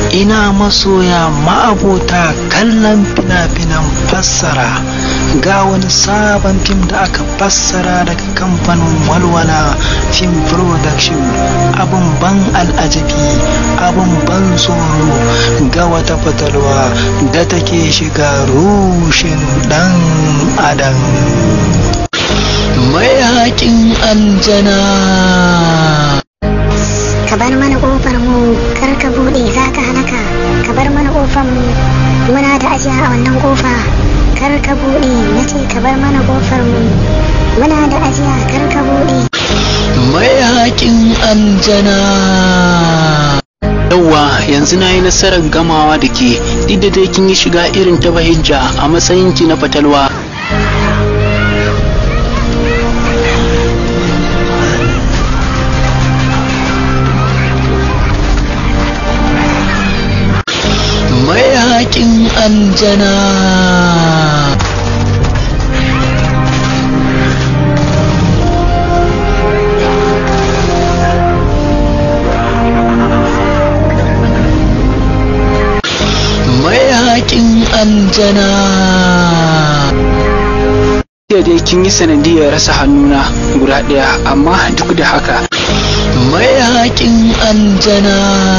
ina masoya ma'abota kallon fina-finan fassara ga wani sabon fim da aka fassara daga kamfanin walwala film production abin ban al'ajabi abin ban tsoro ga wata fatalwa da take shiga rushin dan adam mai haƙin aljana ka bar mana kofar mu kar ka bude za ka halaka ka bar mana kofar mu muna da ajiya a wannan kofa kar ka bude na ce ka bar mana kofar mu muna da ajiya kar ka bude mai haƙin aljana yauwa yanzu na yi nasarar gamawa da ke duk da dai kin yi shiga irin ta bahijja a matsayinki na fatalwa mai haƙin aljana mai haƙin aljana Jiya dai kin yi sanadiyar rasa hannuna guda ɗaya amma duk da haka mai haƙin aljana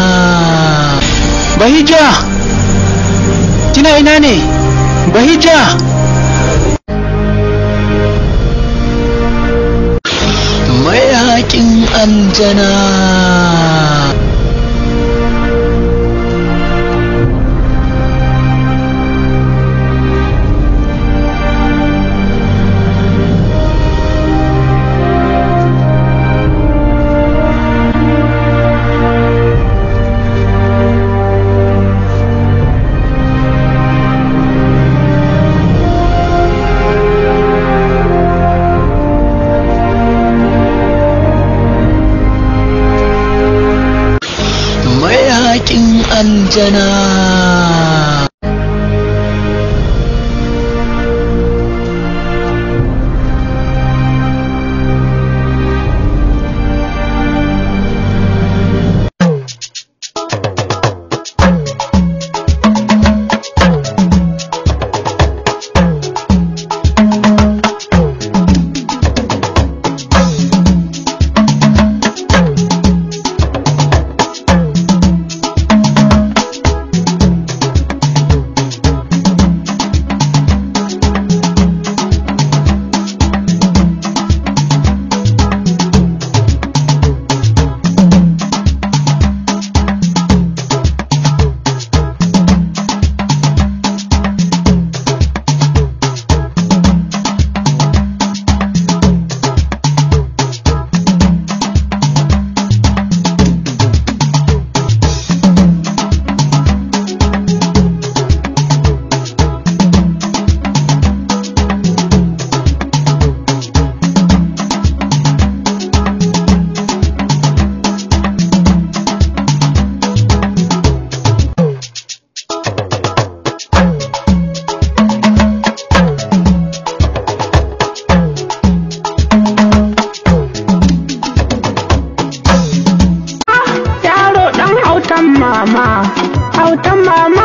bahija kina ina ne bahija mai haƙin aljana mai haƙin aljana yaro dan autan mama autan mama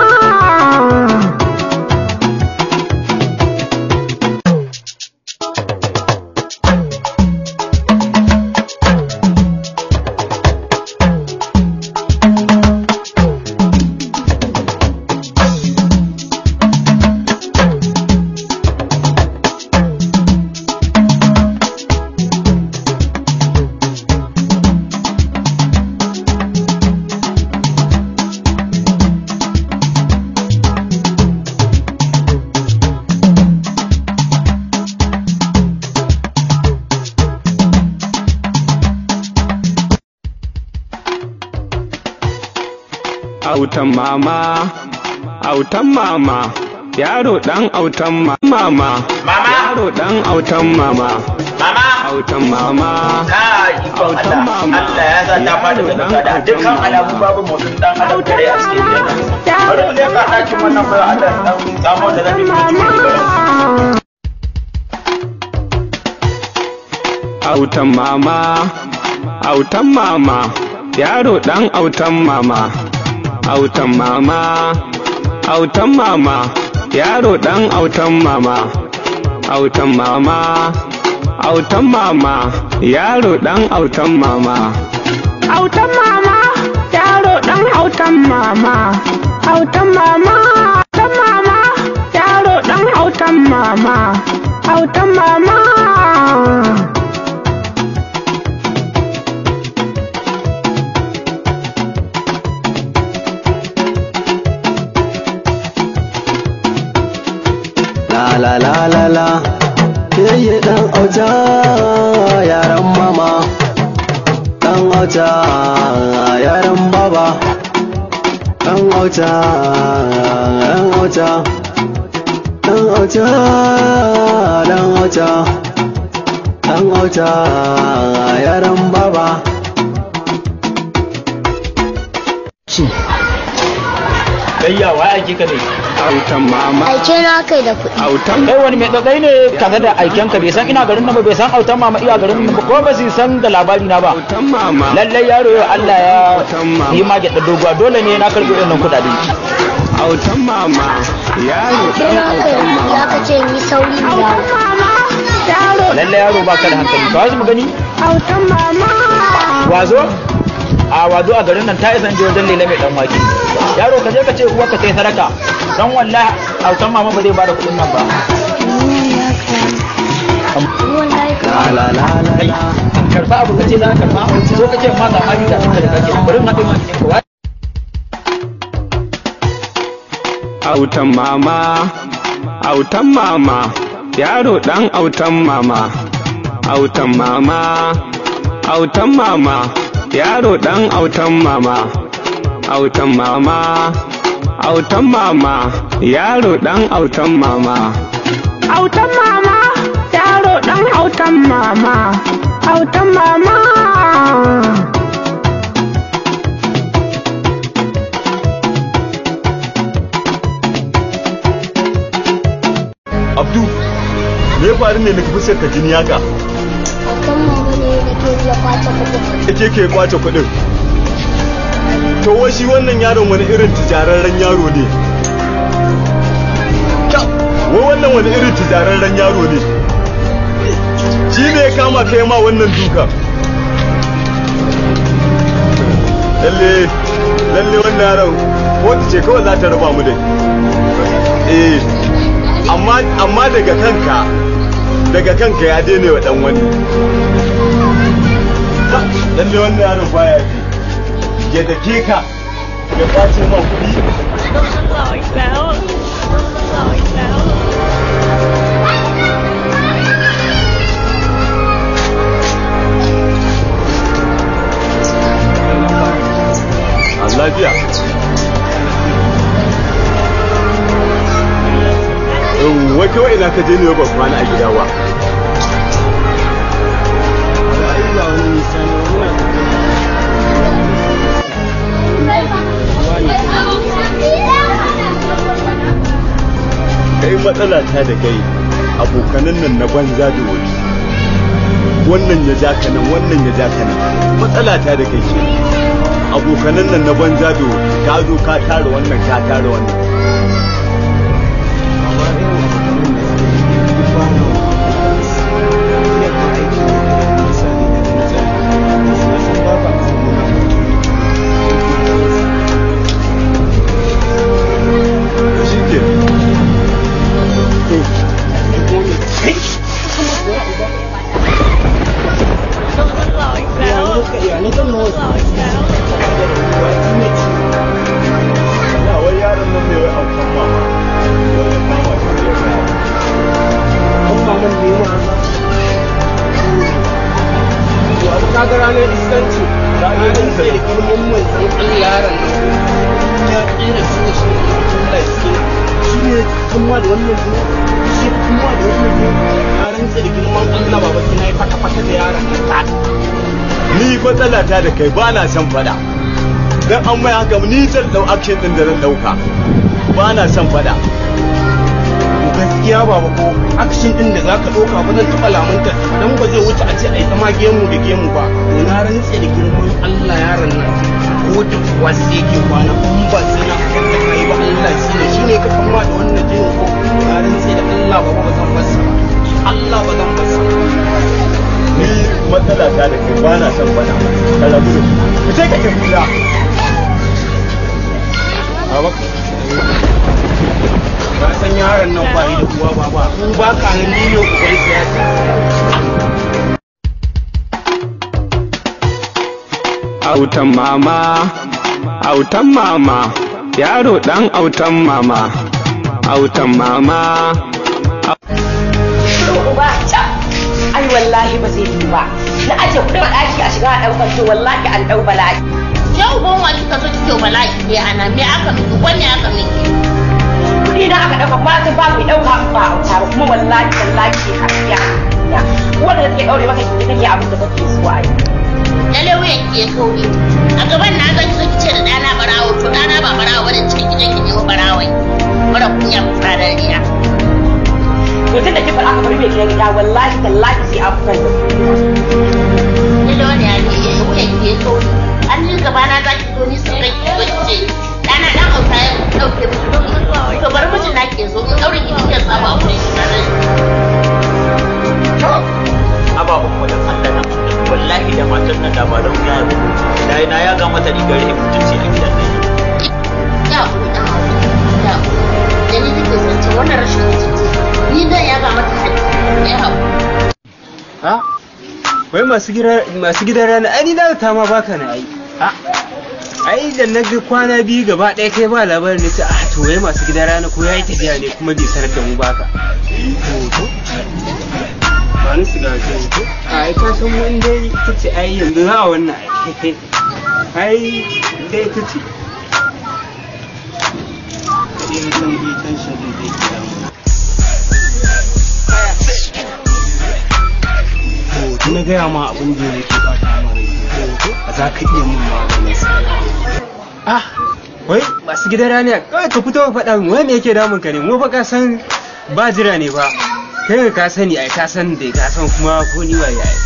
autan mama autan mama yaro dan autan ma- mama Mama. yaro dan autan mama Mama! autan mama Kai, ikon Autan Allah. mama. Allah ya sa ta fada da kuka da dukkan alamu babu motsin dan adam kare a cikin gidan. Bari mu leka ɗakin wannan bayan Allah dan samu da zafi mu ci autan mama autan mama yaro dan autan mama autan mama autan mama yaro dan autan mama autan mama autan mama yaro dan autan mama autan mama yaro dan autan mama autan mama autan mama yaro dan autan mama autan mama La la la la la Yayye dan auta yaran mama Dan auta yaran baba Dan auta dan auta Dan auta dan auta Dan auta yaran baba Gayya wa aiki ka ne. autan mama Aike na kai da kuɗi. autan Kai wani mai tsakai ne kaza da aiken ka bai san ina garin nan ba bai san autan mama iya garin nan ba ko ba su san da labari na ba. autan mama Lallai yaro yau Allah ya yi ma gyaɗa doguwa dole ne na karɓi wannan kuɗaɗe. autan mama yaro Aike dan na kai autan ya mama ka ce ni sauri mu dawo. Lallai yaro ba ka da hankali. Ka wasu mu gani? autan mama Wazo? A wazo a garin nan ta isa je wajen lele mai dan wake. Yaro ka je ka ce uwa ka kai sadaka. Dan wallahi autan mama ba zai bada kuɗin nan ba. Wallahi ka La la la la Kai, la karɓa abu ka ce za ka karɓa. So ka ce ma ga hali da suka da kake. Bari in haɗe ma ne ka autan mama autan mama yaro dan autan mama autan mama autan mama yaro dan autan mama autan mama autan mama yaro dan autan mama autan mama yaro dan autan mama autan mama Abdu, me ya faru ne na fuskar ka jini haka? kan mama ne da ke ya kwace kuɗi. Ake ke kwace kuɗin. To wai shi wannan yaron wani irin tijararren yaro ne? Kyau, wai wannan wani irin tijararren yaro ne? Shi ne ya kama kai ma wannan duka. Lalle, lalle wannan yaron, wata ce kawai za ta raba mu dai. Eh, amma amma daga kanka daga kanka ya daina wa dan wani lalle wannan yaron baya ji ya dake ka ya kwace ma kuɗi a lafiya Yau, wai kawai ina ka je ne ba kwana a gida ba kai matsala ta da kai abokanan nan na banza da wuri wannan ya ja ka nan wannan ya ja ka nan matsala ta da kai ke abokanan nan na banza da wuri ka zo ka tara wannan ka tara wannan shi ke ya wai yaron nan mai wai aukan mama wai ya kama shi ya kama kaga ranar iskanci ranar da girman mai san Allah yaron nan ya tsira su da shi Allah ya ce shi ne kuma da wannan ne shi kuma da wannan ne ya rantsa da girman Allah baba ki nayi fata fata da yaron nan ta ni matsala ta da kai ba na son fada dan an mai haka ni zan dau action din da zan dauka ba na son fada ku gaskiya baba ko action din da zaka ɗauka ba zan taɓa lamunta dan ba zai wuce a ce a yi ta ma gemu da gemu ba to na rantse da girman Allah yaron nan ko da kuwa sai yake kwana in ba sai na kan da kai ba Allah shi ne shine ka kama da wannan jinin ko na rantse da Allah baba ba zan basa ba Allah ba zan basa ba ni matsala ta da kai ba na son bana ka rabu da su ka ce ka tafi da a maka ka san yaron nan ba yi da uwa ba ba in ba ka nan ni ne uban siyasa autan mama autan mama yaro dan autan mama autan mama uba can ai wallahi ba zai yi ba na aje kudin a ɗaki a shiga a ɗaukar to wallahi an ɗau bala'i Yau ban wa kika zo kike bala'i ne ana me aka miki wanne aka miki? kuɗi na aka ɗauka ba ta ba mai ɗauka ba a wuta ba kuma wallahi wallahi ke kariya wanda da take ɗaure maka ki take abin da kake so ai Lalle wuyan ki ya kauri. A gaban na zan zo kice da ɗana barawo to ɗana ba barawo bane cikin gidan ki nemo barawai. Mara kunya mu fara riya. to tun da kifar aka bari mai gidan gida wallahi tallahi sai an fitar da Lalle wani ya ne wuyan ki ya kauri. An yi gaba na za ki zo ni sun kai ki zo kice ɗana ɗan auta ya ɗauke mu to bari mijin na ke zo in ɗaure ki kike saba a wurin shi na rai. ababen wajen Allah na wallahi da matan nan da ba don ya yi da na ya ga mata rigar ya mutunci a gidan nan Ya kuri ɗan auta. Ya kuri. Da ni kike zance wannan rashin mutunci. Ni zan yaga mata hali. Ya haƙuri. ha wai masu gida masu gidan rana ai ni da ta ma baka na ai ha ai da na ga kwana biyu gaba ɗaya kai ba labarin ne ta ah to wai masu gidan rana ko yayi tafiya ne kuma bai sanar da mu baka ba ni su gaje ko ai ka san mun dai ita ce ai yanzu za a wannan ai ai dai ita ce Sai na san bai tension din da yake damu. to na gaya ma abin da yake bata ma rai a za ka iya mun maganin sa ah wai masu gidan rani kawai ka fito ka faɗa min wai me yake damun ka ne mu fa ka san ba jira ne ba kai ka sani ai ka san dai ka san kuma ko ni waye ai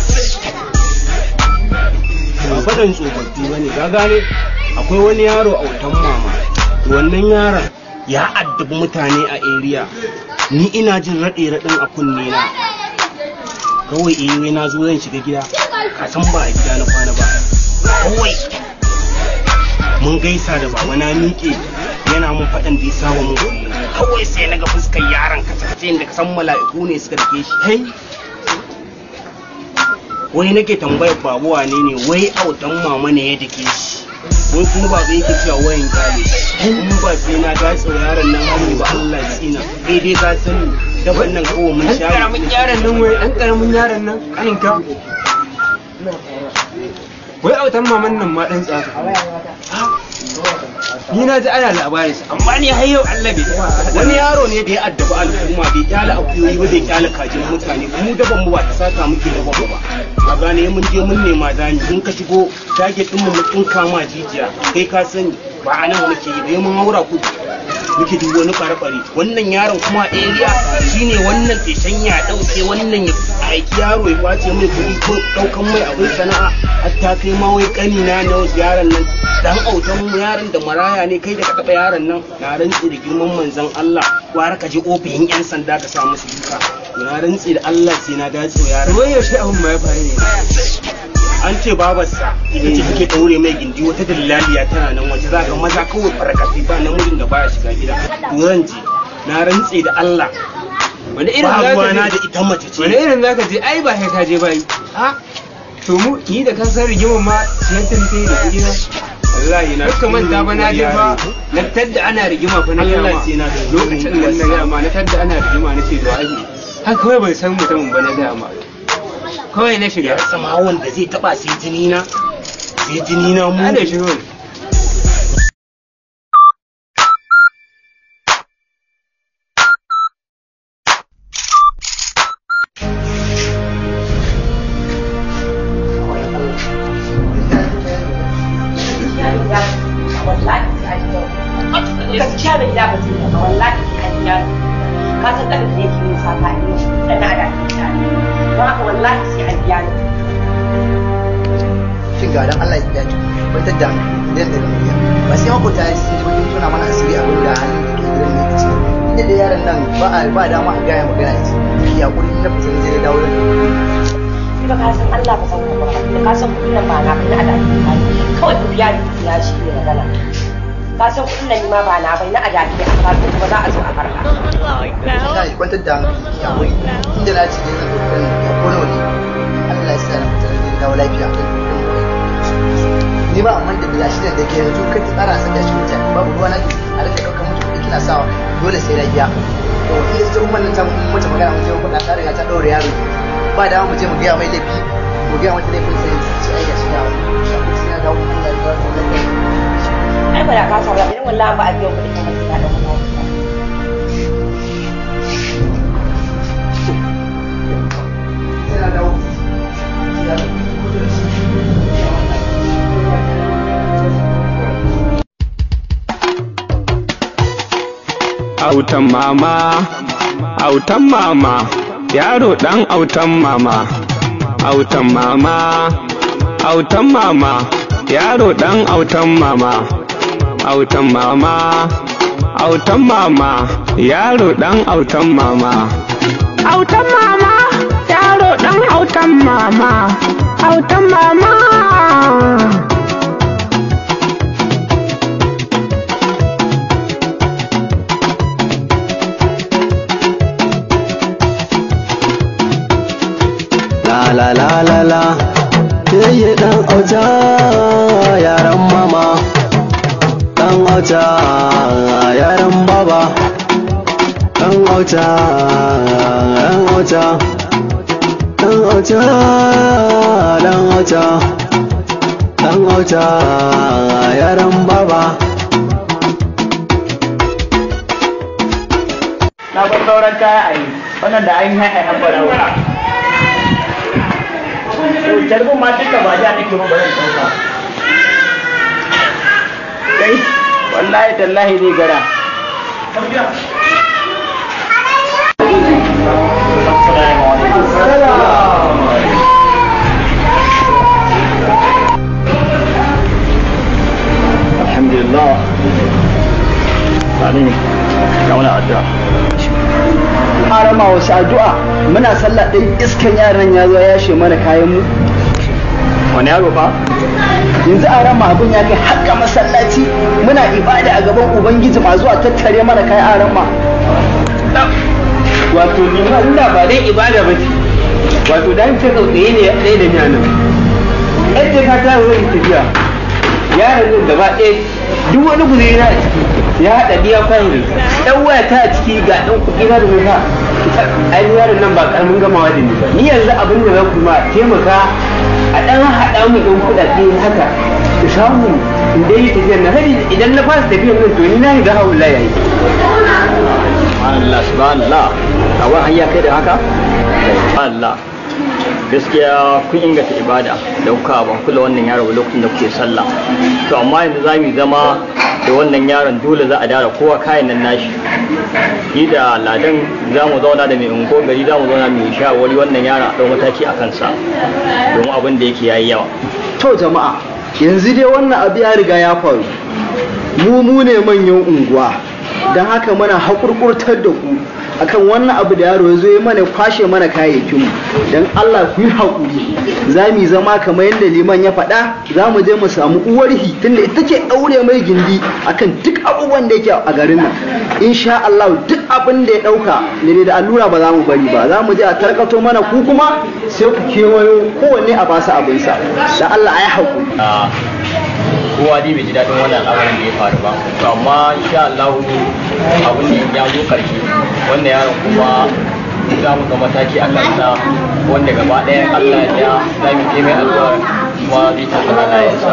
ba faɗan tsofaffi ba ne ka gane akwai wani yaro a wutan mama wannan yaron ya addabi mutane a area ni ina jin raɗe-raɗin a kunne na kawai eh wai na zo zan shiga gida ka san ba a gida na kwana ba kawai mun gaisa da baba na miƙe yana mun faɗan da ya saba mun kullum kawai sai na ga fuskar yaron ka kace da ka san mala'iku ne suka dake shi hey wai nake tambayar babu wane ne wai autan mama ne ya dake shi wai kuma ba zai yake cewa wayan gane in ba sai na gatsa yaron nan hannu ba Allah ya tsina kai dai ka sani daban nan kawai mun sha karamin yaron nan wai dan karamin yaron nan kanin ka wai autan maman nan ma dan tsaka ni na ji ana labarin sa amma ni har yau Allah bai taɓa wani yaro ne da ya addabi al'umma bai kyala akuyoyi ba bai kyala kajin mutane mu daban mu ba ta saka muke da babu ba a gane mun je mun nema zani in ka shigo target din mu mun tsinka ma jijiya kai ka sani ba a nan muke yi ba mun haura kudu muke duk wani bare-bare wannan yaron kuma a area shine wannan feshen ya dauke wannan ya aiki yaro ya kwace mai kuɗi ko daukan mai abin sana'a hatta kai ma wai kani na na wasu yaron nan dan autan mu yaron da maraya ne kai da ka taba yaron nan na rantsi da girman manzon Allah gwara ka je ofishin yan sanda ka sa musu duka na rantsi da Allah sai na dace yaron wai yaushe abin ma ya faru ne an ce babarsa ita ce take daure mai gindi wata dillaliya tana nan waje za ga maza kawai farkati ba namijin da baya shiga gida to zan je na rantse da Allah wani irin zaka na da ita mace ce wani irin zaka je ai ba sai ka je bai ha to mu ni da kan san rigimar ma siyan ta nake da kuɗi na wallahi na duka manta ba na je ba na tadda ana rigima fa na gama lokacin da na gama na tadda ana rigima na ce da ai haka kawai ban san mutumin ba na gama kawai na shiga sama wanda zai taba sai jini na sai jini na mu da shi kawai gaskiya da gida ba zai ba wallahi ka ka san ɗan da yake yin sata a yin ɗan na da ta ne don haka wallahi sai an biya ni shin ga dan Allah ya biya ki kwantar da idan da biya ba sai makota ya sun ji bakin tuna mana asiri abin da hannun da ke gidan ne kace inda da yaron nan ba a ba dama a gaya magana ya ce ki hakuri na fitin zai dawo da ni ba ka san Allah ba san ka ba da ka san kuɗin nan ba na ba na da ta ne kawai ku biya ni ya shi ne magana ka san kuɗin nan ni ma ba na bai na adadi a karatu kuma za a zo a karɓa ina ji kwantar da hankali ya hakuri inda na ce zan ɗauki ya kone wani Allah ya sa na fitin zai dawo lafiya ni ba amma da bila shi da ke yanzu kai tsara saka shi mutane babu ruwa na a rika ɗaukar mutu kuɗi kina sawa dole sai na biya to in ita umman nan ta mata magana mun je mun faɗa ta riga ta ɗaure yaro ba da mu je mu gaya mai laifi mu gaya mata laifin sai ci ai ga shi da sai ya dawo kuma ya dawo ai ba da ka samu irin wallahi ba a biyan kuɗi kamar sai ka ɗauka sai ya dawo autan mama autan mama yaro dan autan mama autan mama autan mama yaro dan autan mama autan mama autan mama yaro dan autan mama autan mama yaro dan autan mama autan mama La la la la la Keye dan auta yaran mama Dan auta yaran baba Dan auta dan auta Dan auta dan auta Dan auta yaran baba na bar sauran kaya a yi wannan da an yi haihai fara to jarbin ma duka ba ja nake ba bari sauka kai wallahi tallahi zai gara alhamdulillah sani ga wani addu'a harama wasu addu'a muna sallah ɗin iskan yaran ya zo ya yashe mana kayan mu wani yaro fa yanzu a rama abin ya kai haƙƙa masallaci muna ibada a gaban ubangiji ma zuwa tattare mana kayan a rama wato ni ma ina ba dai ibada ba ce wato dan ce tsautsaye ne ɗaya da ni nan yadda ka ta zo in tafiya yaron nan gaba ɗaya duk wani guzuri na a ciki ya haɗa biya kwanan ɗan waya ta a ciki ga ɗan kuɗi na da wuta ai yaron nan ba ƙaramin gamawa da ni ba ni yanzu abin da za ku ma taimaka a ɗan haɗa mu ɗan kuɗaɗe haka ku samu in dai yi tafiyar na hari idan na fara tafiyar nan to ni na riga hawan la yayi subhanallah subhanallah a wani hanya kai da haka Allah gaskiya kun inganta ibada da kuka ban kula wannan yaro lokacin da kuke sallah to amma yanzu za mu zama da wannan yaron dole za a dara kowa kayan nan nashi ni da ladan za mu zauna da mai ungo gari za mu zauna mai shawarwari wannan yaron a ɗau mataki a kansa domin abin da yake yayi yawa to jama'a yanzu dai wannan abu ya riga ya faru mu mu ne manyan unguwa don haka muna haƙurƙurtar da ku akan wannan abu da yaro ya zo ya mana kwashe mana kayayyakin mu don Allah ku yi haƙuri za mu zama kamar yadda liman ya faɗa za mu je mu samu uwarhi tunda ita ce ɗaure mai gindi akan duk abubuwan da yake a garin nan insha Allah duk abin da ya ɗauka ne da allura ba za mu bari ba za mu je a tarkato mana ku kuma sai ku kewayo kowanne a basu abinsa da Allah a yi haƙuri kowa dai bai ji daɗin wannan al'amarin da ya faru ba to amma insha Allah abin da ya zo karshe wannan yaron kuma za mu ga mataki a kansa wanda gaba ɗaya Allah ya za mu je mai addu'a kuma zai tafi halayensa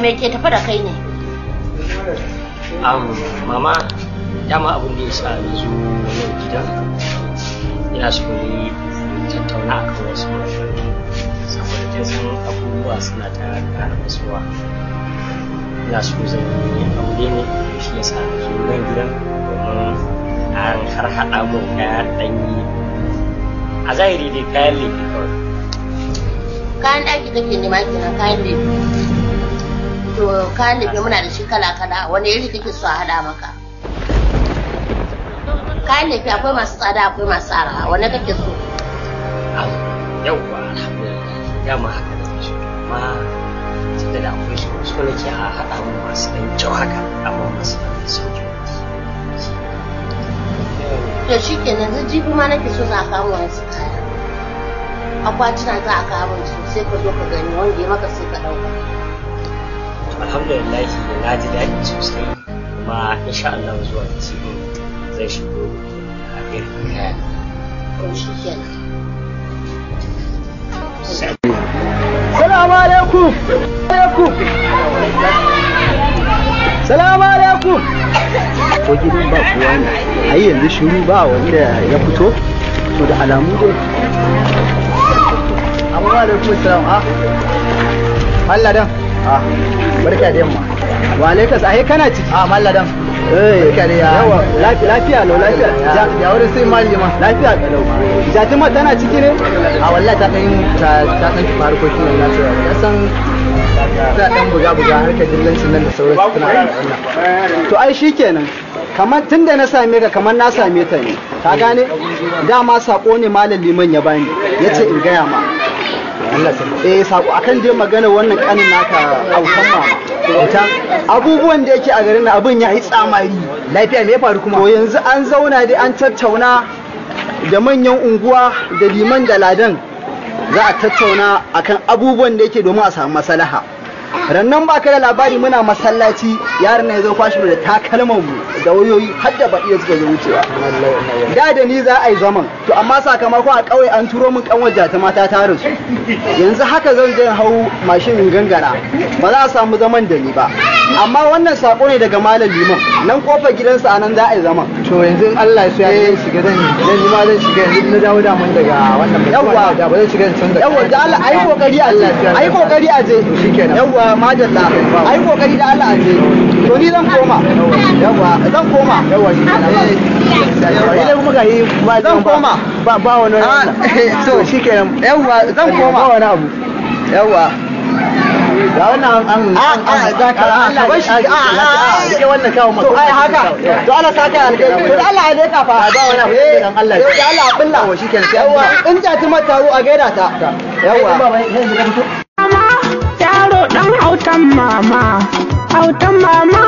me ke tafi da kai ne um, mama dama abin da ya sa na zo nan gidan ina so ne tattauna a kan wasu saboda kin san abubuwa suna ta ƙara masuwa ina so zan yi aure ne shi ya sa na zo nan gidan domin an har haɗa mun kayan ɗanyi a zahiri dai kayan lefe kawai kayan ɗaki kake nema kenan kayan lefe to kayan lefe muna da shi kala kala wani iri kake so a haɗa maka kayan lefe akwai masu tsada akwai masu araha wani kake so yauwa alhamdulillah dama haka da su amma tunda da akwai su su nake a haɗa mun masu ɗan kyau haka amma masu ɗan sauki to shi kenan zan jibi ma nake so za a kawo wasu kaya akwatuna za a kawo su sai ka zo ka gani wanda ya maka sai ka ɗauka alhamdulillah na ji daɗi sosai kuma insha Allah zuwa cikin zai shigo a irin kaya to shi kenan Salamu alaikum. Alaikum. Salamu alaikum. Ko gidan ba kowa ne. Ai yanzu shiru ba wanda ya fito. To da alamu dai. Amma alaikum salam. Ah. Malladan. Ah. Barka da yamma. Wa alaikas ai kana ciki. Ah malladan. Eh, barka da yawa. Lafiya lau lafiya. Ya wurin sai malima. Lafiya kalau. Jatima tana ciki ne? A wallahi ta dan ta ta dan ki harkokin nan nasu. Ya san ta dan buga buga harkar dillancin nan da sauransu tana da wannan. To ai shikenan. kamar tun da na same ka kamar na same ta ne ka gane dama sako ne malam liman ya bani ya ce in gaya ma eh sako akan je magana wannan kanin naka autan mama autan abubuwan da yake a garin nan abin ya yi tsamari lafiya me ya faru kuma to yanzu an zauna dai an tattauna da manyan unguwa da liman da ladan za a tattauna akan abubuwan da yake domin a samu maslaha rannan ba ka da labari muna masallaci yaron na ya zo kwashi da takalman mu da wayoyi har da baɗi suka zo wucewa da da ni za a yi zaman to amma sakamakon a ƙauye an turo min kanwar ta mata ta rasu yanzu haka zan je hau mashin in gangara ba za a samu zaman da ni ba amma wannan sako ne daga malam liman nan kofar gidansa a nan za a yi zaman to yanzu in Allah ya so ya zan shiga zan zan yi ma zan shiga yanzu na dawo da mun daga wannan yawa da ba zan shiga can da yawa da Allah ayi kokari a ayi kokari a je shikenan yawa madalla ayi kokari da Allah a je to ni zan koma yawa zan koma yawa shikenan idan kuma ga yi ba zan koma ba ba wani to shikenan yawa zan koma ba wani abu yawa ga wannan an an an za ka Allah ba shi a a rike wannan kawo maka to ai haka to Allah saka alheri to Allah ya leka fa ba wani abu dan Allah to Allah billa wa shikenan sai yawa in ta ti mata a gaida ta yawa yaro dan autan mama autan mama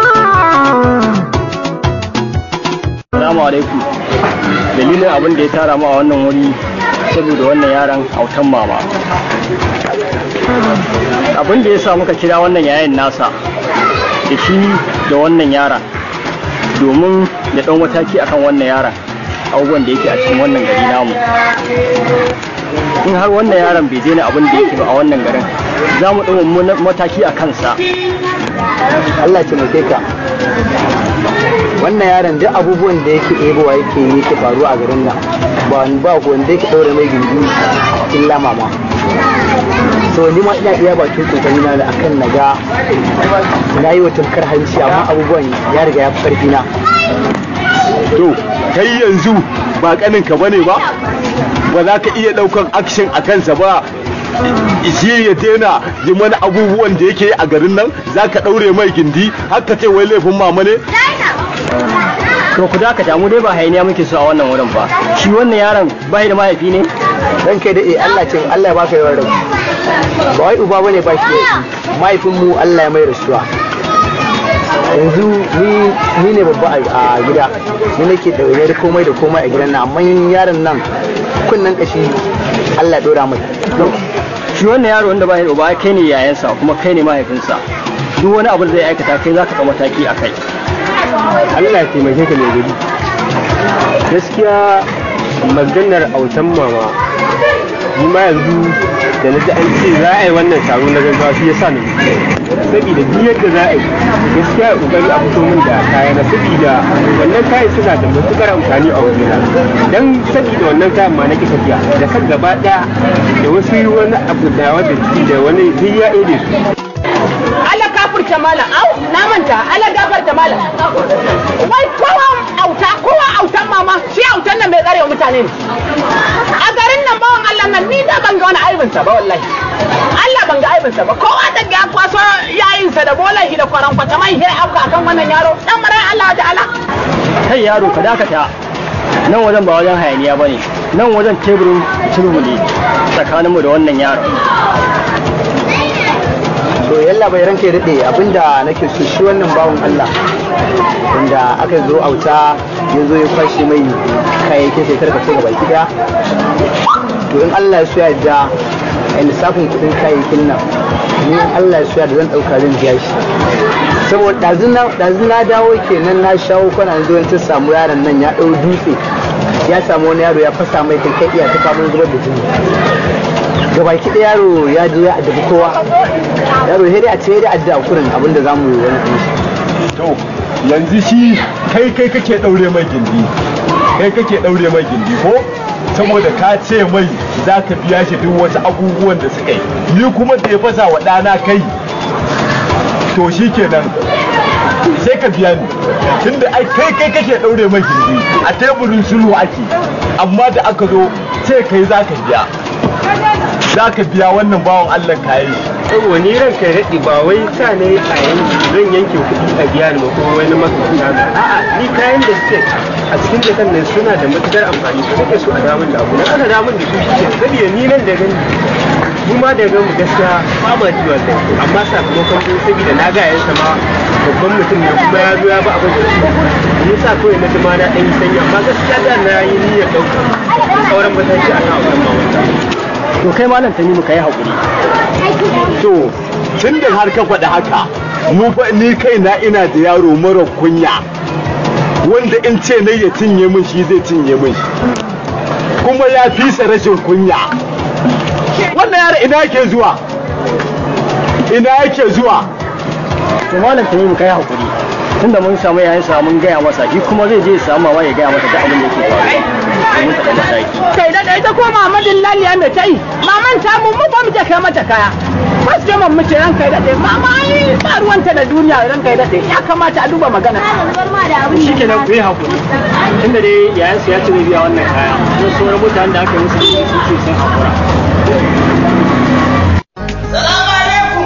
Assalamu alaikum. Dalilin abin da ya tara mu a wannan wuri saboda wannan yaron autan mama. Abin da ya sa muka kira wannan yayin nasa da shi da wannan yaron domin da ɗan mataki akan wannan yaron abubuwan da yake a cikin wannan gari namu. In har wannan yaron bai daina abin da yake ba a wannan garin za mu ɗau mataki a kansa. Allah ce mai ka wannan yaron duk abubuwan da yake ɗebowa yake yi yake faruwa a garin nan ba wani ba wanda yake ɗaure mai gindi illa mama so ni ma ina iya bakin kokari na da akan na ga na yi wa tunkar hanci amma abubuwan ya riga ya fi ƙarfi na to kai yanzu ba kanin ka bane ba ba za ka iya ɗaukan action a kansa ba shi ya daina yi mana abubuwan da yake a garin nan za ka ɗaure mai gindi haka ce wai laifin mama ne To ku dakata mu dai ba hayaniya muke so a wannan wurin ba. Shi wannan yaron bai da mahaifi ne? dan kai da eh Allah ce Allah ya baka yawan rabu ba wai uba bane ba shi mahaifin mu Allah ya mai rasuwa yanzu ni ni ne babba a gida ni nake ɗaure da komai da komai a gidan nan amma yaron nan kunnan kashi Allah ya dora mai Shi wannan yaro wanda bai da uba kai ne yayansa kuma kai ne mahaifinsa. Duk wani abu da zai aikata kai zaka ɗau mataki a kai. Allah ya taimake ka mai gari gaskiya maganar autan mama ni ma yanzu da na ji an ce za a yi wannan taro na gaggawa shi ya sa na saboda duk yadda za a yi gaskiya ya kokari a fito min da kaya na saboda wannan kayan suna da matukar amfani a wajena dan saboda wannan kayan ma na ki tafiya da kan gaba daya da wasu wani abu da wanda da wani duk ya ede su Allah kafurta malam au na manta Allah gafarta malam wai kowa auta kowa autan mama shi autan nan bai tsare mutane ne a garin nan bawan Allah nan ni da ban ga wani aibin sa ba wallahi Allah ban ga aibin sa ba kowa da ya kwaso yayin sa da bolan shi da kwaran kwata mai hira afka akan wannan yaro dan mara Allah da Allah kai yaro ka dakata nan wajen ba wajen hayaniya bane nan wajen teburin sulhu ne tsakaninmu da wannan yaro to yalla bai ranke daɗe abinda nake so shi wannan bawan Allah wanda aka zo auta ya zo ya kwashe mai kayayyakin sai karka sai gaba gida to in Allah ya so ya da a lissafin kuɗin kayayyakin nan ni in Allah ya so ya da zan ɗauka zan biya shi saboda ɗazu na dawo kenan na shawo kwana zo ta samu yaron nan ya ɗau dutse ya samu wani yaro ya fasa mai kai iya ta famun zubar da jini gabaki ɗaya yaro ya je ya addabi kowa yaro sai dai a ce dai adda kurin abinda za mu yi wani ɗin to yanzu shi kai kai kake daure mai gindi kai kake daure mai gindi ko saboda ka ce mai za ka biya shi duk wasu abubuwan da suka yi ni kuma da ya fasa wa ɗana kai to shi kenan sai ka biya ni tunda ai kai kai kake daure mai gindi a teburin sulhu ake amma da aka zo sai kai za ka biya za ka biya wannan bawan Allah kayi saboda ni ran kai daɗi ba wai sa ne a yanki zan yanke kuɗi a biya ni ba ko wani makamta na a'a ni kayan da suke a cikin jakan nan suna da matukar amfani su nake so a damun da abu na aka damun da su shi ke saboda ni nan da gani mu ma da gamu gaskiya ba ma ji wallahi amma sakamakon din saboda na ga yansa ma babban mutum ne kuma ya zo ya ba abin da shi ni sa kawai na ma na ɗan yi sanyi amma gaskiya da na yi niyyar ɗauka sauran mataki a kan wannan mawanta to kai malam tani muka yi haƙuri to tun da har ka faɗi haka mu fa ni kaina ina da yaro mara kunya wanda in ce ne ya cinye min shi zai cinye min kuma ya fi sa rashin kunya wannan yaro ina yake zuwa ina yake zuwa to malam tani muka yi haƙuri tunda mun samu yayin sa mun gaya masa shi kuma zai je ya samu mama ya gaya masa duk abin da yake faruwa domin ta mataki kai da ita ko mamadin laliya mai ta yi maman ta mu mu ba mu je kai mata kaya ba su je mu mace ran kai daɗe mama ai ba ruwanta da duniya ran kai daɗe ya kamata a duba magana shi ke nan ku yi haƙuri tunda dai yayan su ya ci zai biya wannan kaya sun sauran mutanen da aka yi musu sun ce sun haƙura Salamu alaikum.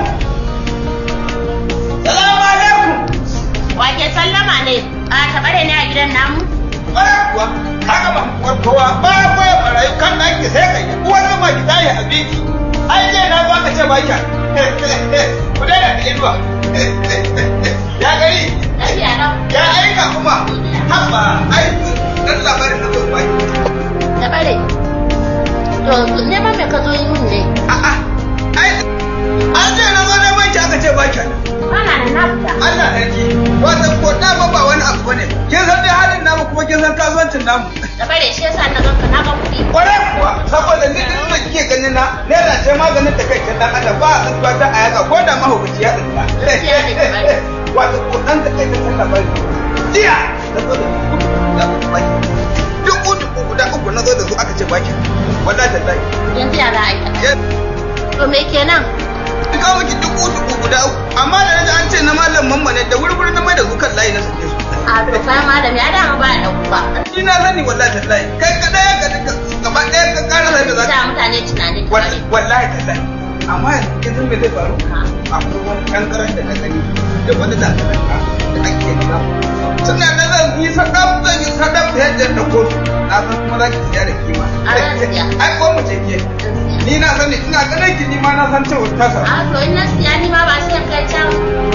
Salamu alaikum. Wake sallama ne? A tabare ne a gidan namu? Ƙwarar kuwa, haka ba kuwar kowa ba ba barayi kan nan ki sai kai uwar zama ki tayi abinci. Ai je na zo aka ce ba kya. Ku daina da inuwa. Ya gari. Ya aika kuma. Haba, ai dan labarin na zo ba ki. Tabare. To neman me ka zo yi mun ne? A'a. Ai an ce na zo neman ki aka ce ba kya. Ana da na fita. Allah sarki. Wata ko dama ba wani abu bane. Kin san dai halin namu kuma kin san kasuwancin namu. Tabare shi yasa na ganka na ga kuɗi. Kwarai kuwa saboda ni din da kike ganin na naira ce maganin da kai dan adam ba a tsuwa ta a yaka ko da mahaukaci ya tsinta. Wato ko dan da kai ta labari. Jiya na zo da dubu dubu guda uku na zo da su aka ce baki. Wallahi tallahi. Yanzu ya za a yi. To me kenan? Ka miki dubu dubu guda uku amma da naji an ce na malam mamma ne da wuri-wuri na mai da su kan layi na sake su. A to kai malami ya dama ba da ba. Ni na sani wallahi tallahi kai ka daya ka duka gaba daya ka kara sai da za Sa mutane tunani. wallahi tallahi amma yanzu kin san me zai faru akwai wani kankaran da na gani da wani dangantaka da ake nuna suna da zan yi sadam zan yi sadam da yadda na kotu na san kuma za ki siya da kima ai ko mu ce ke ni na sani ina ganin ki ni ma na san cewa ta sa A to in na siya ni ma ba sai kai can.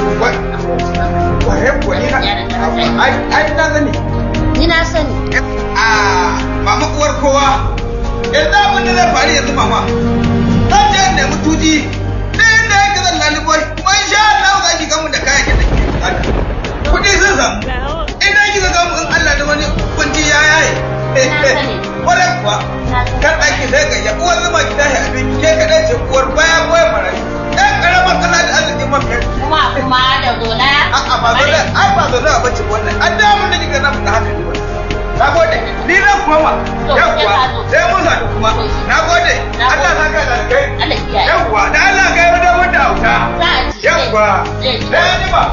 waye ko ni na ai ai na sani Ni na sani. a mama uwar kowa yanzu abin da zai faru yanzu mama zan je in nemi tuji da inda yake zan laliboy kuma insha Allah za ki gamu da kayan da ke bukata kuɗi sun samu idan kika gamu in Allah da wani kunci ya yaye kwarai kuwa kan ɗaki ki sai ga ya uwar zuma ki tashi abin ke kadai ce uwar baya boye marayu ɗan karamar kana da arzikin man kai kuma kuma da zola a'a ba zola ai ba zola ba ce wannan an da mun da kika na fita haka ne wannan na gode ni zan koma yawwa sai mun sadu kuma na gode Allah sa ka da kai yawwa da Allah kai wani wanda auta yawwa sai ni ba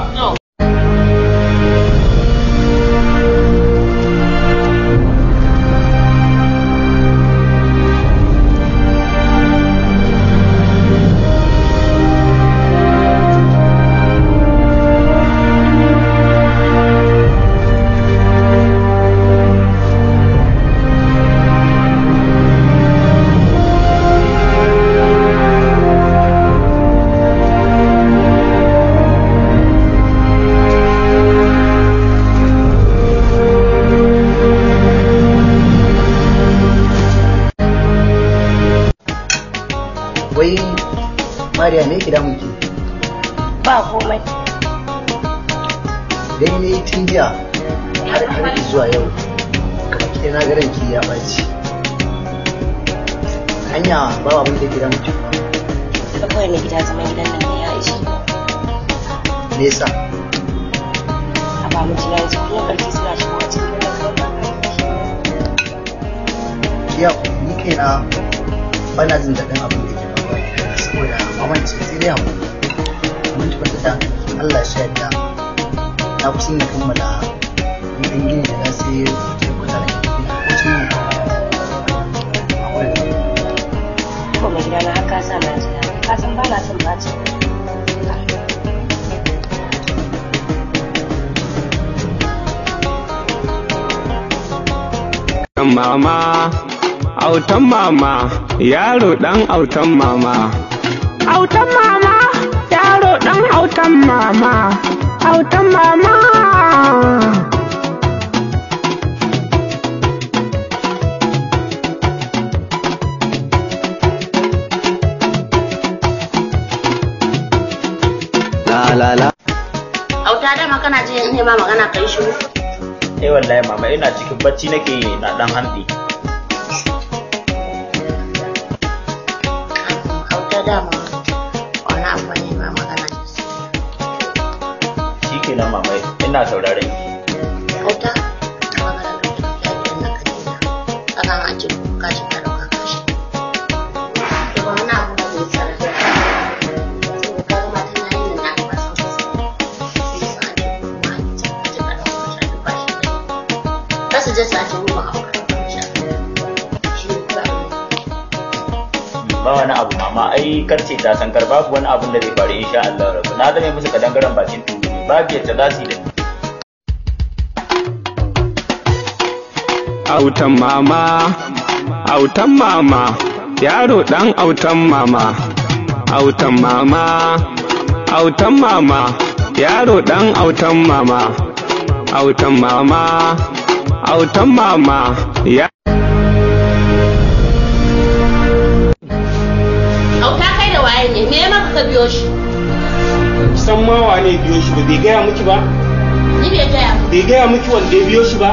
wai mariya me yake damun ki ba komai dai ne tun jiya har har zuwa yau kamar ki na garan ki ya baci hanya ba abin da yake damun ki ba kawai mai gida zaman gidan nan ne ya ishi me yasa a ba mu jira yanzu kullum ƙarfi suna shigowa cikin gidan nan kawai ba ki ya ni kaina bana jin daɗin abin da yake faruwa saboda mamanci sai dai hakuri mun tabbata da Allah shi yadda na kusan na kammala ɗan gini da na sai ke kusa da ke ko cin ko mai gida na haka sa na jira ka san ba na son bacin mama autan mama yaro dan autan mama autan mama yaro dan autan mama autan mama la la la auta dama kana je in ma magana kai shiru eh wallahi mama ina cikin bacci nake na dan hanɗi auta dama wani abu ne ma magana da su shikenan mama ina sauraron ki auta magana da su ya ji wannan kadina kaga an ce ka ci ka dauka ka shi to ba wani abu da zai tsara da saboda kaga matan na yin nan ba san su sai su an ce kuma an ce ka ci ka dauka ka shi ba shi ne kasu je su an ce mu ba ka dauka ka shi shi ne kula ba wani abu mama ai karce ta san kar babu wani abun da zai faru insha Allah rabu na zame musu kadangaren bakin tulu babu yadda za su yi da ni autan mama autan mama yaro dan autan mama autan mama autan mama yaro dan autan mama autan mama autan mama ya auta kai da waye ne me maka ka biyo shi san ma wane biyo shi ba bai gaya miki ba ni bai gaya mu bai gaya miki wanda ya biyo shi ba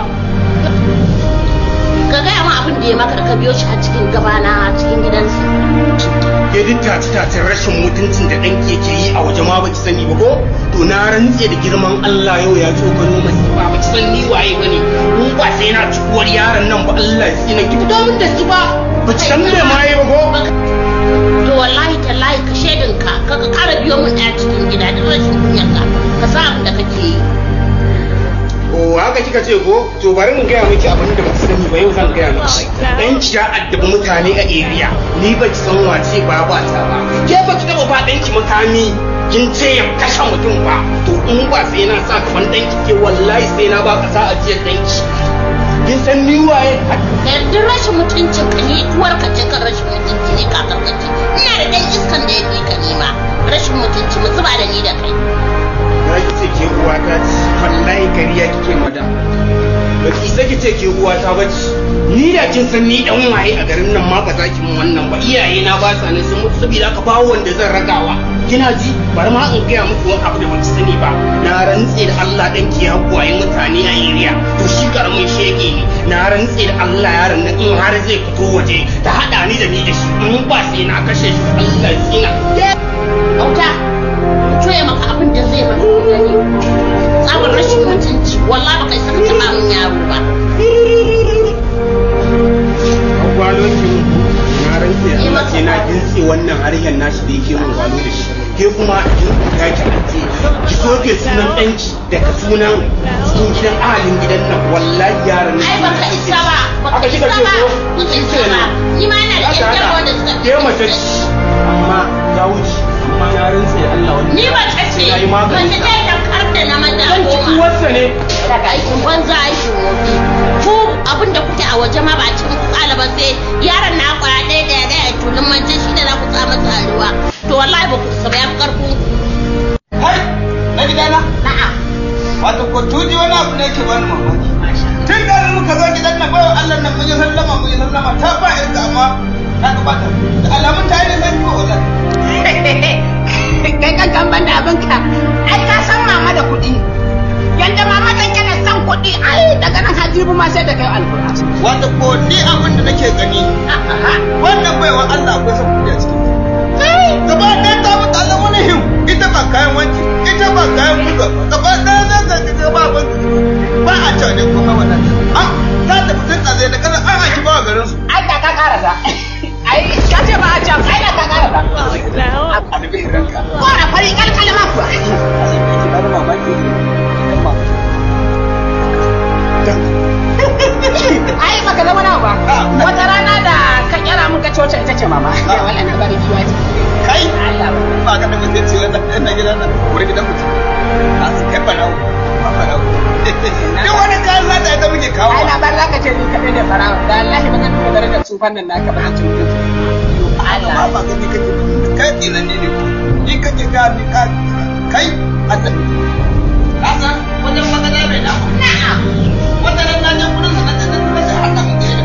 ka gaya mu abin da ya maka da ka biyo shi a cikin gabana a cikin gidansa ke duk tace tacen rashin mutuncin da ɗanki yake yi a waje ma baki sani ba ko to na rantse da girman Allah yau ya tsokano mai ba baki san ni waye bane mun ba sai na cikuwar yaron nan ba Allah ya tsina ki fito min da su ba baki san me ma yi ba ko to wallahi tallahi ka shedin ka ka ka kara biyo mun ɗaya cikin gida duk rashin kunyar ka ka sa abin da kake yi o haka kika ce ko to bari in gaya miki abin da baki sani ba yau zan gaya miki dan ki ya addabi mutane a area ni ba ki san wace ba ba ta ba ke ba ki taba ba dan ki makami kin ce ya kashe mutum ba to in ba sai na sa kaman dan ki ke wallahi sai na ba ka sa ajiyar dan ki kin san ni waye da duk rashin mutuncin ka ni uwar ka ce kan rashin mutunci ne ka karkace ina da dan iskan da ya fi ka nima rashin mutunci mu zuba da ni da kai na ki ce ke uwa ta ci wallahi kariya kike mada ba ki sai ki ce ke uwa ta bace ni da kin san ni dan waye a garin nan ma ba za ki mun wannan ba iyaye na ba sa ne sun mutu saboda ka bawo wanda zan ragawa kina ji bari ma in gaya muku wani abu da ban sani ba na rantse da Allah dan ki hakuwaye mutane a area to shi karamin shege ne na rantse da Allah yaron nan in har zai fito waje ta hada ni da ni da shi in ba sai na kashe shi Allah ya tsina auta coye maka abin da zai maka gani tsawon rashin mutunci wallahi baka saka taba mun yaro ba gwalo ki na rantse da Allah sai na gintse wannan harshen nashi da yake mun gwalo da shi ke kuma ya ki ake ki soke sunan ɗanki daga sunan cikin gidan ahalin gidan nan wallahi yaran nan ai baka isa ba baka Haka isa kika ce ba ko? baka Shi isa ba kenan. ni ma ina da Ya yan ta jarwa haka. da suka ke mace ce amma ta wuce amma na rantse da Allah wannan ni ba ta ce ya yi wanda magani ta yi kar da na maza Zan ci goma uwarsa ne daga aikin banza aikin wofi ku abin da kuke a waje ma ba cin ku kala ba sai yaron na kwaya ɗaya ɗaya ɗaya tulun manje shi da za ku sa masa a ruwa to wallahi ba ku isa ba ya fi karfin ku Hai, na gidana? na'am Wato ko tuji wani abu ne ke bani mamaki. Tun da muka zo gidan nan bayan Allah nan mun yi sallama mun yi sallama ta ba yarda amma ta gabata. Da alamun ta yi da zan ko wannan. kai kan kan banda abinka ai ka san mama da kuɗi yanda mama ta kana san kuɗi ai daga nan hajibu ma sai da kai alƙur'ani Wato ko ni abin da nake gani. Wannan baiwa Allah akwai son kudi a cikin. Gaba ɗaya ta mutu Allah wani him. Ita ba kayan wanki, ita ba kayan buga. Gaba ɗaya za ka ga ba ban ba a cewa ne kuma wannan. Ah, za ta fitin tsazai da kaza an haki ba wa garin su. ai da ka karasa ai ka ce ba a can ai da ka karasa A dubi ranka. ko da fari kalkalma kuwa ai baka zama na ba wata rana da ka kyara mun ka coci ita ce mama wala na bari kiwa ce kai ba ka da mutunci wannan ɗan na gidan nan wuri gidan mutum a su kai barawo ba barawo duk wani kayan zata ita muke kawo ai na bar zaka ce ni kadai da farawa da Allah ba ka duba darajar tsufan nan naka ba ci mutunci Allah ba gani kake kai tsinan ne ne ni kake ga ni ka kai Allah ka san wajen magana mai da na'am wata ran na je gurin sa na je na sai haka mun je da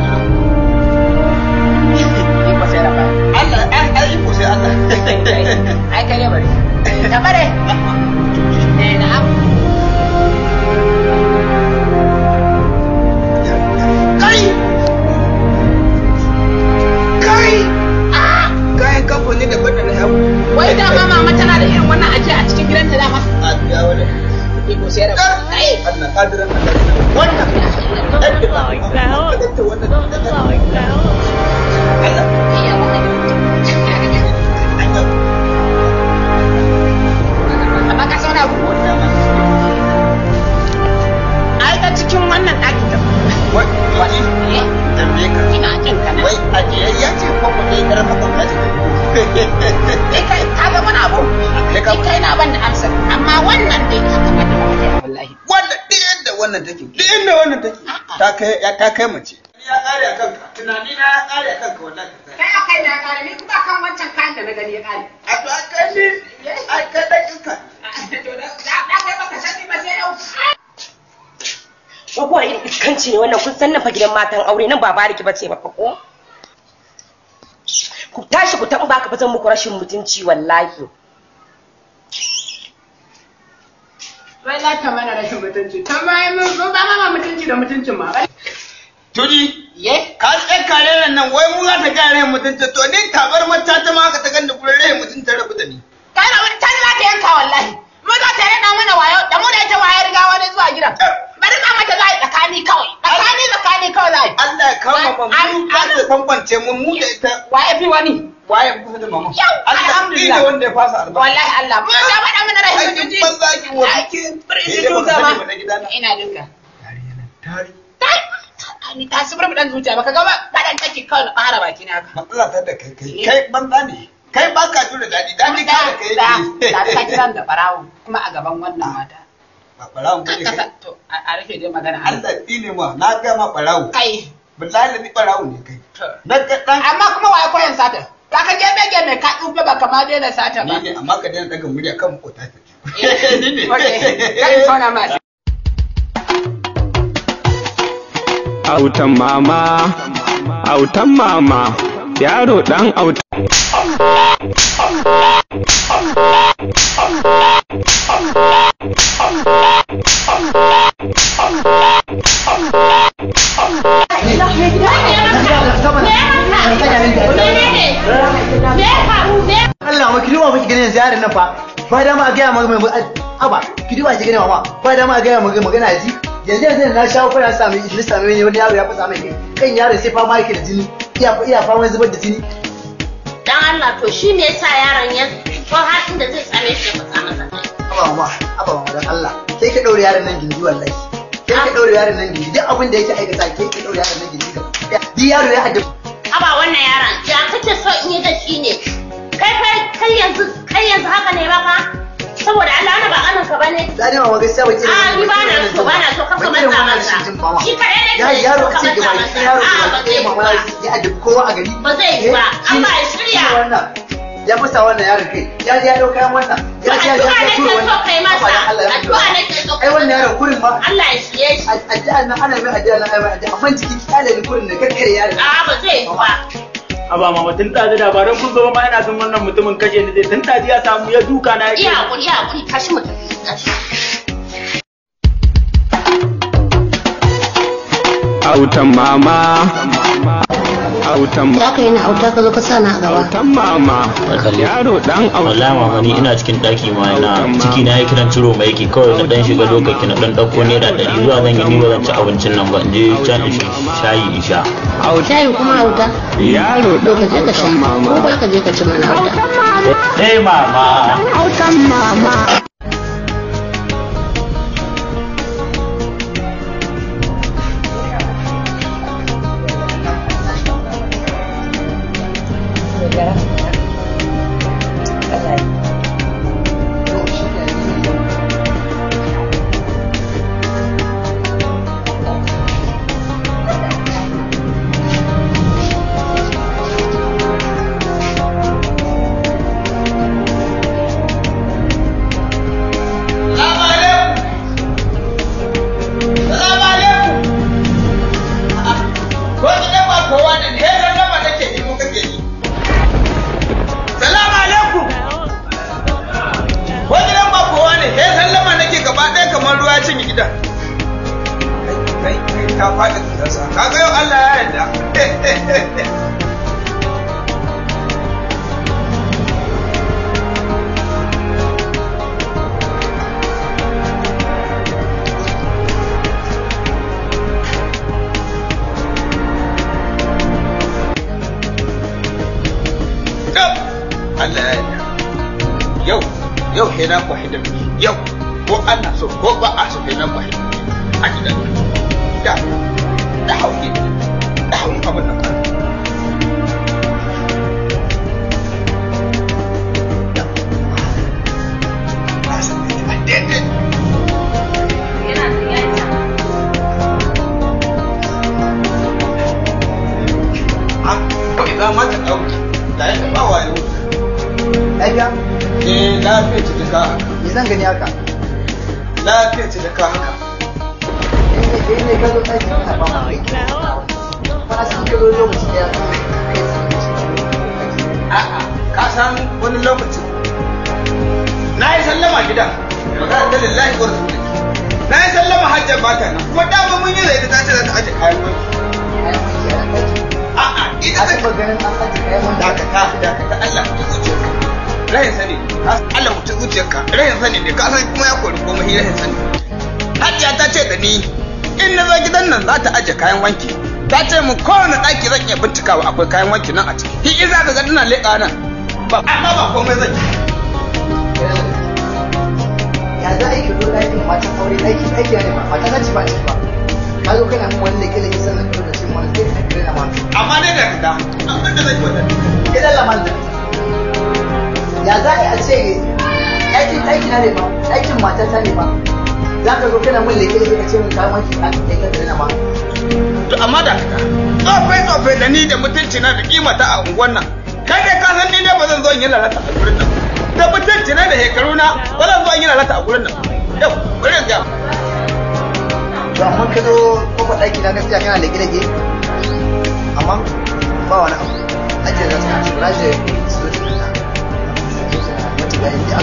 ni ko sai rafa Allah ai ai ko sai Allah ai kai ne bari ka bare eh na'am kai kai ah kayan kamfani da bada na yau wai da ma mama tana da irin wannan ajiya a cikin gidanta dama a biya wani ni ko sai rafa kai Allah kadiran Allah wannan amma ka sauna ku ai ta cikin wannan ɗakin da wai wani tambaye ka ina jin ka wai ajiyayya ce ko ko dai karfa kwamta ce kai kai ka ga wani abu kai kai na ban da amsa amma wannan dai ka ga da wallahi wanda duk yadda wannan take duk inda wannan take ta kai ya ta kai mace ya kare a kanka tunani na ya kare a kanka wallahi kai a kai na kare ni kuma kan wancan kayan da na gani ya kare a to a kai ni a kai dan iska to da da kai baka sani ba sai yau Wagwa irin iskanci ne wannan kun san nan fa gidan matan aure nan ba bariki bace ba fa ko? Ku tashi ku taɓa baka zan muku rashin mutunci wallahi. Wai za ta mana rashin mutunci ta bayan mun zo ba ma mutunci da mutuncin ma Tuji, ka tsaye kare nan wai mu za ta ga rai mutunta to ni tabar mata ta ma haka ta ganda gurin rai mutunta rabu da ni. kana wani can za ta yanka wallahi mu za ta rena mana wayo da mu da ita waye riga wani zuwa gidan bari za mata za a yi tsakani kawai tsakani tsakani kawai za a yi Allah ya kama ba mu za ta bambance mu mu da ita. waye fi wani Waye kusa da mama. Yau, Allah alhamdulillah. ne wanda ya fasa albarka. wallahi Allah mu ta faɗa mana rashin Aikin mutunci banza ki wani ke. bari Ni su dai duka ban ma sani ba na gidana. ina duka Tari. ni ta su burbuɗan zuciya baka ga ba faɗan take kawai na ƙara baki na haka Matsala ta da kai kai. Kai banza ne. Kai ba ka jure daɗi. Daɗi ka da kai da yake. da ka kiran da barawo kuma a gaban wannan mata Ba ɓarawun ba ne kai. to a a rufe dai magana Allah tsine ma na ga ma ɓarawo. kai Billahi ni ɓarawo ne kai. Na ga ɗan amma kuma waye koyan sata ka ka gebe gebe ka tsufe ba kama daina sata ba Ni ne amma ka daina daga murya kan makota ta ji. Ni ne. kai tona ma autan mama autan mama yaro dan autan Allah ma ki duba miki ganin ziyarar nan fa ba da ma a gaya maka mai aba ki duba ki ganin mama ba da ma a gaya maka magana ji yanzu yanzu na shawo fara sami na sami ne wani yaro ya fasa mai kai kan yaron sai fama yake da jini iya iya fama zubar da jini Dan Allah to shi me yasa yaron ya ko har inda zai same shi ya fasa masa kai. aba mama aba mama dan Allah kai ka daure yaron nan gindi wallahi kai ka daure yaron nan gindi duk abin da yake aikata kai ka daure yaron nan gindi di yaro ya haddace Aba wannan yaron ya kake so in yi da shi ne. Kai kai kai yanzu kai yanzu haka ne baka? Saboda Allah wani ba kanin ka bane. Zani ma gaskiya ba kira. A ni ba na so ba na so kanka matsa masa. Shi kadai ne ya ke yaro so a ka ce matsa gaba masa. ki yaro A gaba ba ki zai yi mama ba. ya addabi kowa a gari Ba zai yi ba. Allah ya shirya. wannan ya fasa wannan yaron kai ya ji ya dau kayan wannan ya ji ya ji ya tura Addu'a nake so kai masa. Addu'a nake so ai wannan yaron kurin ma Allah ya shirye shi. addu'a nan ana mai addu'a nan ai mai addu'a amma cikin kyale ni kurin ne kakkare yaron A ba zai yi ba. Aba mama tun ɗazu da ba don kun zo ma ina son wannan mutumin kashe ni zai tun ɗazu ya samu ya duka na Iya hakuri iya hakuri tashi mu tafi. Tashi. autan mama autan Ya kai na auta ka zo ka sa na a gaba. autan mama yaro dan wallahi mama ni ina cikin daki ma ina ciki na yi kiran ciro mai yake kawai na dan shiga lokaci na dan dauko naira ɗari zuwa zan yi ni ba zan ci abincin nan ba in je can in shayi in sha Shayi kuma auta. yaro To ka je ka sha. Ko bai ka je ka ci mana auta. eh mama Autan mama. Salamu alaikum. Salamu alaikum. Ko gidan ba kowa ne, he sallama take yi ko kake yi. Salamu alaikum. Ko gidan ba kowa ne, he sallama nake gaba ɗaya kamar ruwa ya cinye gidan. Kai kai kai ka faɗi tsasa. Kaga yau Allah ya yarda. Yau Allah ya yarda. Yau yau sai na kwahi da miji. Yau ko ana so ko ba a so sai na kwahi da miji. A gidan da da hauke da hauke abin nan kan. Kawai za ma ta ɗauki. Da ya taɓa wayo. lafiya Eh, lafiya ce ta ka haka. me zan gani haka Lafiya ce ta ka haka. eh ne ka zo ɗaki kana ba mu ba su ka zo lokaci da A'a, ka san wani lokacin na yi sallama gidan magana da lillahi wa rasuli na yi sallama hajjar bata nan kuma dama mun yi zai ta ce za ta aje kayan wanki a'a ita ta maganin an aje kayan wanki dakata dakata Allah mutum zuciyarka rahin sani Allah mutum zuciyarka rahin sani ne ka san kuma ya kori komai rahin sani hajjiya ta ce da ni in na zo gidan nan za ta aje kayan wanki ta ce mu kowane ɗaki zan iya bincikawa akwai kayan wanki nan a ciki hi iza ka ga ina leƙa nan ba amma ba komai zan yi ya za a yi ka zo ɗakin matan aure ɗaki ɗaki ne ba mata na ci ba ci ba ka zo kana mun wani leke leke sannan ka zo da cin wani sai ka kire na mata amma dai da fita abin da zai yi wannan idan laman da ya za a yi a ce ɗakin ɗaki na ne ba ɗakin mata ta ne ba za ka zo kana mun leke leke ka ce mun kayan wanki a kai ka kire na mata to amma da fita tsofai tsofai da ni da mutunci na da kimata a unguwan nan kai dai ka san ni ne ba zan zo in yi lalata a gurin nan da mutunci na da shekaru na ba zan zo in yi lalata a gurin nan yau bari in gaya to amma ka zo kofar ɗaki na gaskiya kana leke leke amma ba wani abu ajiye za su kashi raje su zo su fita mata bayan da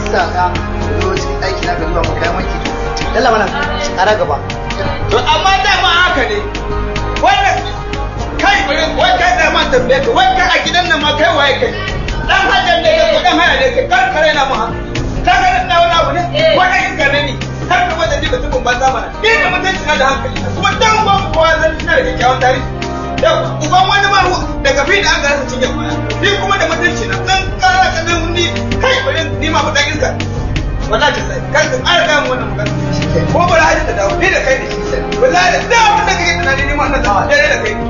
sa ka zo cikin aiki na ka zuwa mu kai wanki to dalla mana tsara gaba to amma da ma haka ne wannan kai bari wai kai da ma tambaye ka wai kai a gidan nan ma kai waye kai dan hajan ne kai dan haya ne kai kar kare na mu ha ka ga na wani abu ne ko da kin gane ni har ka bada diga tukun banza mana ni da mutunci na da hankali kuma dan uban kowa zan tuna da kyakkyawan tarihi da uban wani ma daga fi da an ga cinye baya ni kuma da mutunci na dan kara ka nan ni kai bari ni ma mu dan iska wallahi ta sai kar ka ƙara ga mu wannan magana ko bara haji ta dawo ni da kai da shi sai wallahi da da abin da kake tunani ni ma wannan da dare da kai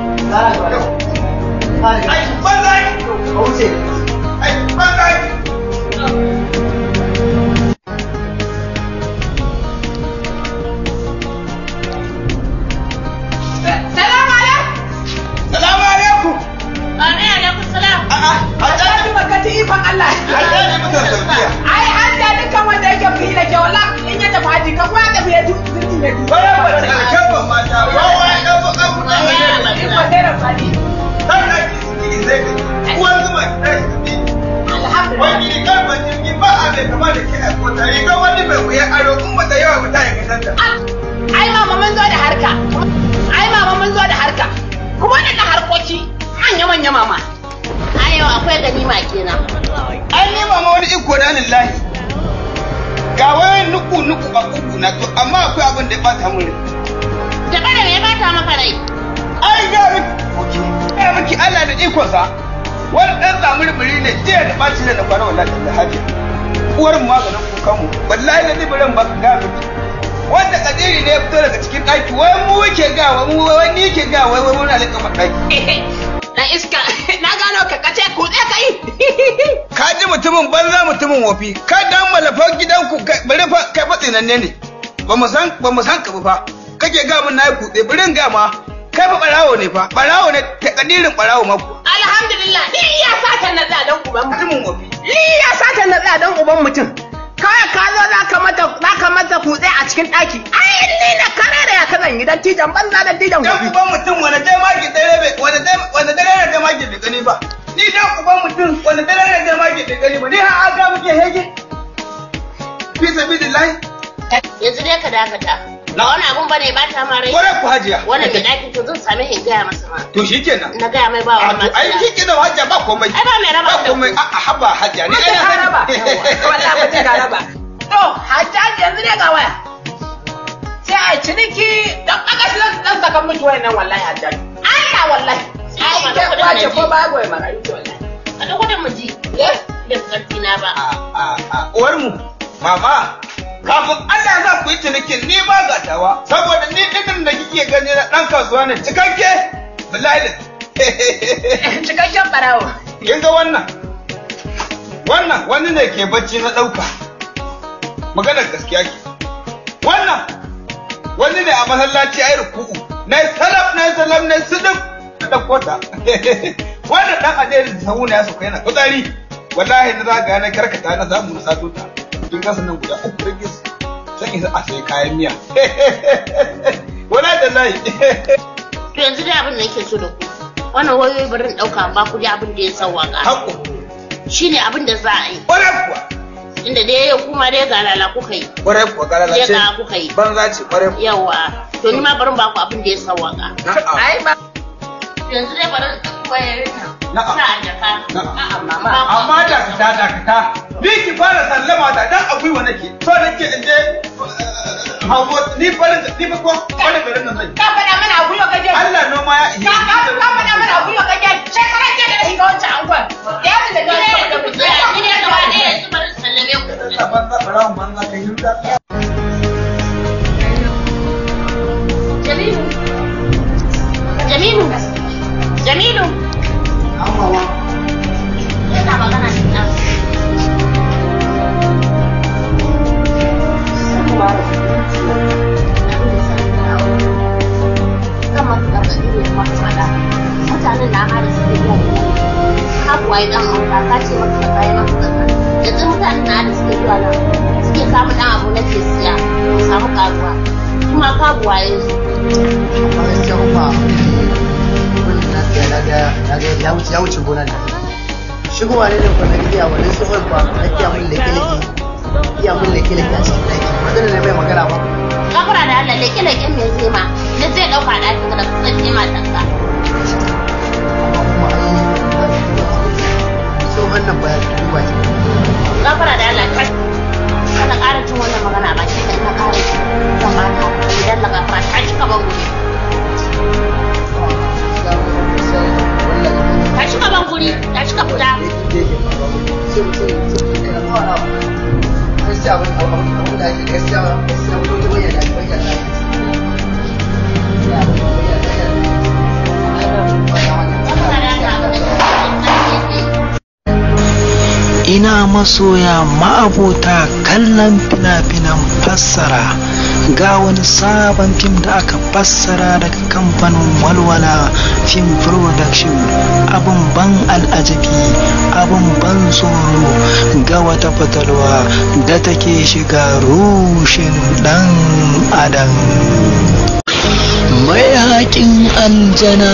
ai banza ai wuce ai banza ai Salamu alaikum. Salamu alaikum. Amin alaikum salam. Hajjaji makati ikon Allah. Hajjaji mutan saudiya. Ai hajja dukkan wanda yake fi da ke wala in ya tafi haji ka kuma tafi ya zurfi mai duba. Bara ba ta alkabban mata wawa ya ɗan baka kuɗa mai ne. Ikon dare fadi. Har da ki suke zai ka uwan zuma ki tashi ka bi. Alhamdulillah. Wani rigar ban jirgi ba a mai kama da ke a kota rigar wani mai wuya aro in ba ta yawa ba ta yi kasanta. Ai mama mun zo da harka. Ai mama mun zo da harka. Kuma waɗannan harkoki manya-manya mama. Ai yau akwai ganima kenan. Ai ni mama wani iko na lillahi. Ga wayan nuku nuku a uku na to amma akwai abin da ya bata mun rai. Da kada me ya bata maka rai? Ai ga miki. Ga miki Allah da ikonsa. Wani ɗan zamuri ne jiya da ɓaci da na kwana wallahi da haji. Uwar mu maganin kukan mu wallahi da zibirin ba ga miki. Wanda kadiri ne ya fito daga cikin ɗaki wai mu ke ga wai mu wai ni ke ga wai wai muna leƙa ɗaki. Na iska na gano ka kace ku tsaye kai. Ka ji mutumin banza mutumin wofi ka dan malafan gidanku kai- bari fa kai fa tsinanne ne. Ba mu san ba mu san ka ba fa. Kake ga mun nayi kutse birin ga ma kai fa barawo ne fa barawo ne ta kadirin barawo ma ku. Alhamdulillah ni iya satan na tsadan uban mutumin wofi. Ni iya satan na tsadan uban mutum. Kawai ka zo za ka mata za ka mata kutse a cikin ɗaki. Ai ni na karere ya kazan gidan tijan banza da tijan Dan uban mutum wani dai maki dare bai wani dai wani dare ne dai maki bai gani ba. Ni dan uban mutum wani dare ne dai maki bai gani ba. Ni har aga muke hege. Fi sabilillahi. Yanzu dai ka dakata. Ba wani abun bane ba ta ma rai. Kwarai ku hajiya. Wannan mai ɗakin to zan same shi in gaya masa ma. To shikenan. Na gaya mai ba A wani to ai matsala. kike da hajiya ba komai. Ai ba mai raba Ba komai a a haba hajiya ni ai na ka sani. raba. Wallahi mutum ka raba. To hajjaji yanzu ne ga waya. Sai a ciniki dan aka shi dan saka mutu wayannan wallahi hajjaji. Allah wallahi. Ai ba ke da kudin kwace na ko ji. ba goyi marayu ce wallahi. A da gudun mu ji. Eh? Da karfi na ba. a a uwar mu mama kafin Allah za ku yi cinikin ni ba gatawa saboda ni dukkan da kike gani na dan kasuwa ne cikakke billahi da Cikakken barawo. kin ga wannan wannan wani ne ke bacci na dauka maganar gaskiya ke wannan wani ne a masallaci ayi ruku'u na yi salaf na yi salaf na yi sidif na ɗauko ta wannan dan adeli da sahu na ya sauka yana fitsari wallahi na zaga na karkata na zamu na sato ta kin kasa nan guda uku rage su sai isa a sai kayan miya wala da lai To yanzu dai abin da nake so da ku. Wannan wayoyi bari in ɗauka ba ku ji abin da ya sauwaka. Hakku. Shi ne abin da za a yi. Ƙwarai kuwa. Inda dai yau kuma dai ga lala kuka yi. Ƙwarai kuwa ga Dai ga kuka yi. banza ce ƙwarai kuwa Yawa. To ni ma bari in ba ku abin da ya sauwaka. Na'am. Ai ba. Yanzu dai bari in ɗauki wayoyin nan. Na'am. Sa a jaka. A'a mama. amma dakata dakata ni ki fara sallama ta dan akwai wa nake so nake in je hawo ni farin ni fa ko farin garin nan zai Ka faɗa mana a gwiwa kaje. Allah noma ya Ka ka ka faɗa mana a gwiwa kaje. Shekaran jiya da na shiga wancan angon. Ya ji da gani saboda mu tsaya. Ni ne gaba ɗaya yanzu bari in sallame ku. banza barawun banza kai hirda Jamilu. Jamilu. Jamilu. Yana magana da ɗan. mutanen na hada suke zuwa kakuwa ya dan auta ka ce maka ka kai maka kaza yanzu mutanen na hada suke zuwa nan suke samu dan abu na ke siya su samu karuwa kuma karuwa ya zo gaskiya umma abin da na siya na ga na ga ya wuce ya wuce gonan nan shigowa ne da kwanan giya wani tsohon ba na kiya mun leke leke iya mun leke leke a cikin ɗaki ba zan ne mai magana ba Gafara da Allah leke leken me zai ma ne zai dauka ɗaki ka da kusan ce matanka. so wannan ba ya duba ki Gafara da Allah kai. Kana ƙara jin wannan magana ba shi kai ka ƙara ji. Zan ba ka idan la gafara ta shi ka ban guri. Ta shi ka ban guri, ta shi ka fita. gaskiya abin abin abin da ake gaskiya gaskiya ko ta bayyana da bayyana ina masoya ma'abota kallon fina-finan fassara ga wani sabon fim da aka fassara daga kamfanin walwala film production abin ban al'ajabi abin ban tsoro ga wata fatalwa da take shiga rushin dan adam mai haƙin aljana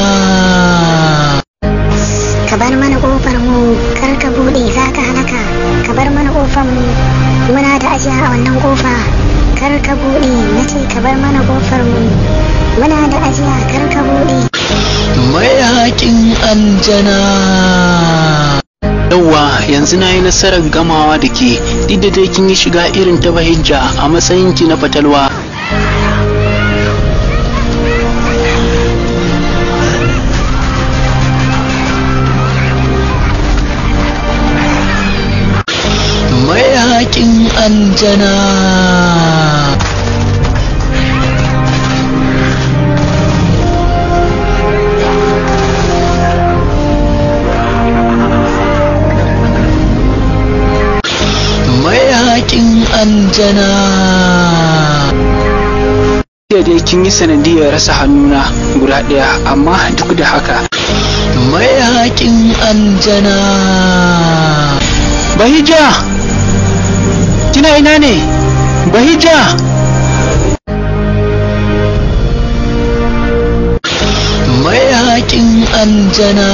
ka bar mana kofar mu kar ka bude za ka halaka ka bar mana kofar mu muna da ajiya a wannan kofa kar ka bude na ce ka bar mana kofar mu muna da ajiya kar ka bude mai haƙin aljana yauwa yanzu na yi nasarar gamawa da ke duk da dai kin yi shiga irin ta bahijja a matsayinki na fatalwa mai haƙin aljana mai haƙin aljana da dai kin yi sanadiyar rasa hannuna guda ɗaya amma duk da haka mai haƙin aljana bahija kina ina ne bahija mai haƙin aljana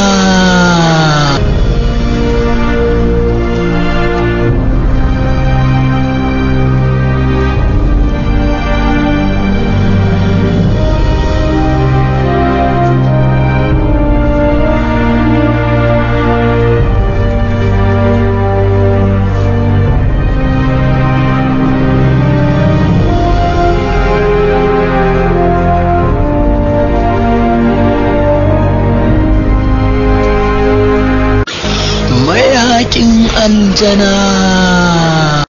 mai haƙin aljana